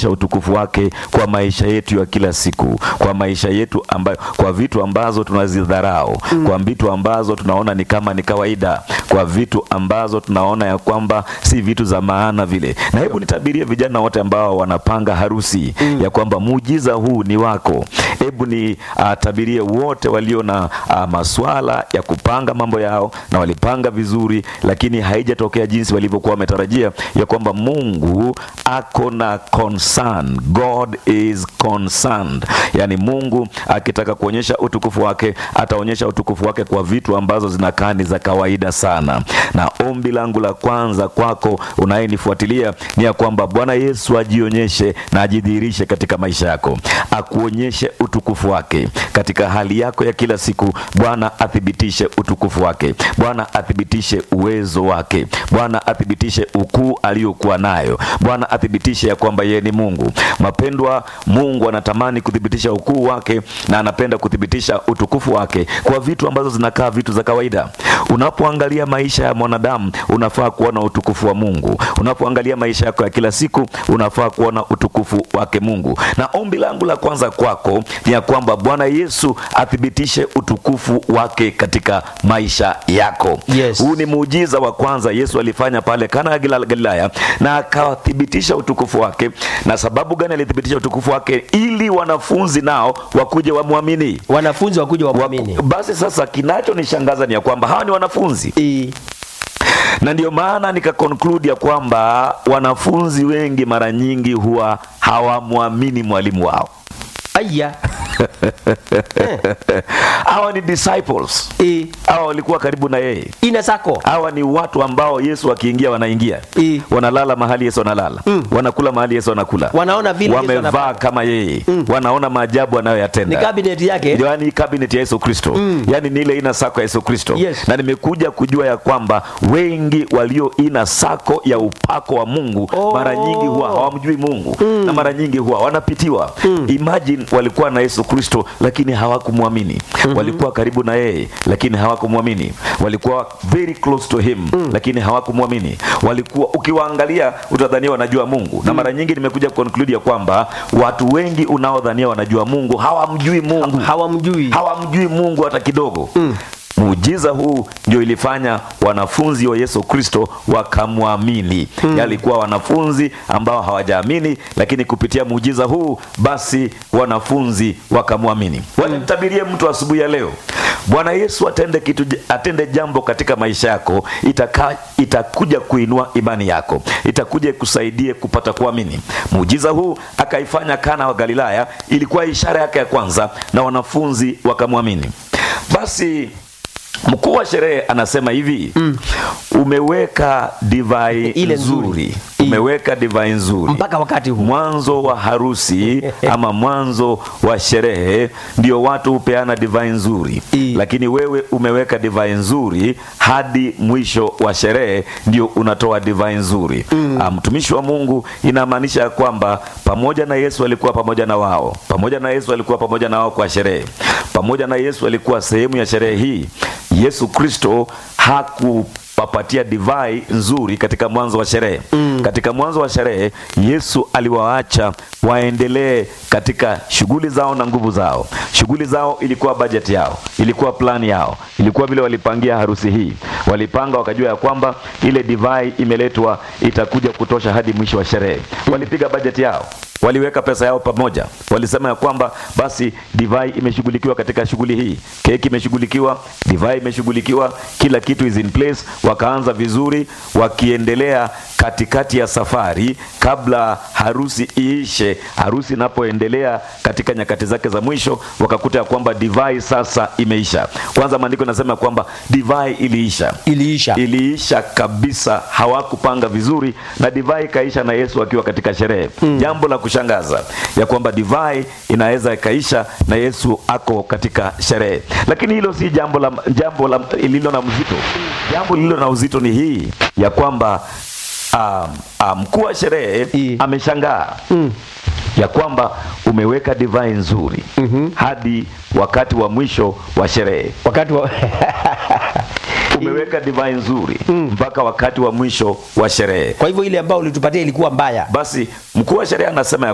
kuonyesha utukufu wake kwa maisha yetu ya kila siku, kwa maisha yetu ambayo, kwa vitu ambazo tunazidharau, kwa vitu ambazo tunaona ni kama ni kawaida, kwa vitu ambazo tunaona ya kwamba si vitu za maana vile. Na hebu nitabirie vijana wote ambao wanapanga harusi ya kwamba muujiza huu ni wako. Hebu ni uh, tabirie wote walio na uh, maswala ya kupanga mambo yao na walipanga vizuri, lakini haijatokea jinsi walivyokuwa wametarajia, ya kwamba Mungu ako na concern. God is concerned, yani Mungu akitaka kuonyesha utukufu wake ataonyesha utukufu wake kwa vitu ambazo zinakaa ni za kawaida sana. Na ombi langu la kwanza kwako unayenifuatilia ni ya kwamba Bwana Yesu ajionyeshe na ajidhihirishe katika maisha yako, akuonyeshe utukufu wake katika hali yako ya kila siku. Bwana athibitishe utukufu wake, Bwana athibitishe uwezo wake, Bwana athibitishe ukuu aliyokuwa nayo, Bwana athibitishe ya kwamba yeye ni Mungu. Mapendwa, Mungu anatamani kuthibitisha ukuu wake na anapenda kuthibitisha utukufu wake kwa vitu ambazo zinakaa vitu za kawaida. Unapoangalia maisha ya mwanadamu unafaa kuona utukufu wa Mungu. Unapoangalia maisha yako ya kila siku unafaa kuona utukufu wake Mungu. Na ombi langu la kwanza kwako ni ya kwamba Bwana Yesu athibitishe utukufu wake katika maisha yako. Yes. Huu ni muujiza wa kwanza Yesu alifanya pale Kana ya Galila- Galilaya, na akathibitisha utukufu wake. Na sababu gani alithibitisha utukufu wake? Ili wanafunzi nao wakuje wamwamini. wanafunzi wakuja wamwamini. Basi sasa, kinachonishangaza ni ya kwamba hawa ni wanafunzi Eh, na ndio maana nika conclude ya kwamba wanafunzi wengi mara nyingi huwa hawamwamini mwalimu wao. Aya. Hawa ni disciples, Eh, hawa walikuwa karibu na yeye. ina sako. Hawa ni watu ambao Yesu akiingia wanaingia, Eh. wanalala mahali Yesu analala, wanakula mahali Yesu anakula, Wanaona vile Yesu wamevaa anafanya. kama yeye, wanaona maajabu Ni anayoyatenda cabinet yake. yaani cabinet ya Yesu Kristo yaani ni ile ina sako ya Yesu Kristo Yes. na nimekuja kujua ya kwamba wengi walio ina sako ya upako wa Mungu Oh. mara nyingi huwa hawamjui Mungu na mara nyingi huwa wanapitiwa imagine walikuwa na Yesu Kristo lakini hawakumwamini walikuwa karibu na yeye lakini hawakumwamini walikuwa very close to him lakini hawakumwamini walikuwa ukiwaangalia utadhania wanajua Mungu na mara nyingi nimekuja conclude ya kwamba watu wengi unaodhania wanajua Mungu hawamjui Mungu Hawamjui. hawamjui Mungu hata kidogo. Muujiza huu ndio ilifanya wanafunzi wa Yesu Kristo wakamwamini. Yalikuwa wanafunzi ambao hawajaamini, lakini kupitia muujiza huu basi wanafunzi wakamwamini. Walimtabirie mtu asubuhi ya leo, Bwana Yesu atende kitu, atende jambo katika maisha yako, itaka, itakuja kuinua imani yako, itakuja ikusaidie kupata kuamini. Muujiza huu akaifanya Kana wa Galilaya, ilikuwa ishara yake ya kwanza, na wanafunzi wakamwamini. Basi mkuu wa sherehe anasema hivi umeweka divai Ile nzuri. nzuri, umeweka divai nzuri Mpaka wakati huu. mwanzo wa harusi ama mwanzo wa sherehe ndio watu hupeana divai nzuri I. lakini wewe umeweka divai nzuri hadi mwisho wa sherehe ndio unatoa divai nzuri Ah, mtumishi wa mungu inamaanisha ya kwamba pamoja na yesu alikuwa pamoja na wao pamoja na yesu alikuwa pamoja na wao kwa sherehe pamoja na yesu alikuwa sehemu ya sherehe hii yesu kristo haku wapatia divai nzuri katika mwanzo wa sherehe mm. katika mwanzo wa sherehe yesu aliwaacha waendelee katika shughuli zao na nguvu zao shughuli zao ilikuwa bajeti yao ilikuwa plani yao ilikuwa vile walipangia harusi hii walipanga wakajua ya kwamba ile divai imeletwa itakuja kutosha hadi mwisho wa sherehe walipiga bajeti yao waliweka pesa yao pamoja walisema ya kwamba basi divai imeshughulikiwa katika shughuli hii keki imeshughulikiwa divai imeshughulikiwa kila kitu is in place wakaanza vizuri wakiendelea katikati ya safari kabla harusi iishe harusi inapoendelea katika nyakati zake za mwisho wakakuta ya kwamba divai sasa imeisha kwanza maandiko inasema ya kwamba divai iliisha Iliisha. iliisha kabisa hawakupanga vizuri na divai ikaisha na yesu akiwa katika sherehe jambo la kushangaza ya kwamba divai inaweza ikaisha na yesu ako katika sherehe lakini hilo si jambo la jambo la lililo na mzito jambo lililo na uzito ni hii ya kwamba um, um, mkuu wa sherehe I. ameshangaa ya kwamba umeweka divai nzuri hadi wakati wa mwisho wa sherehe Wakati wa umeweka divai nzuri mpaka wakati wa mwisho wa sherehe Kwa hivyo ile ambayo ulitupatia ilikuwa mbaya. basi mkuu wa sherehe anasema ya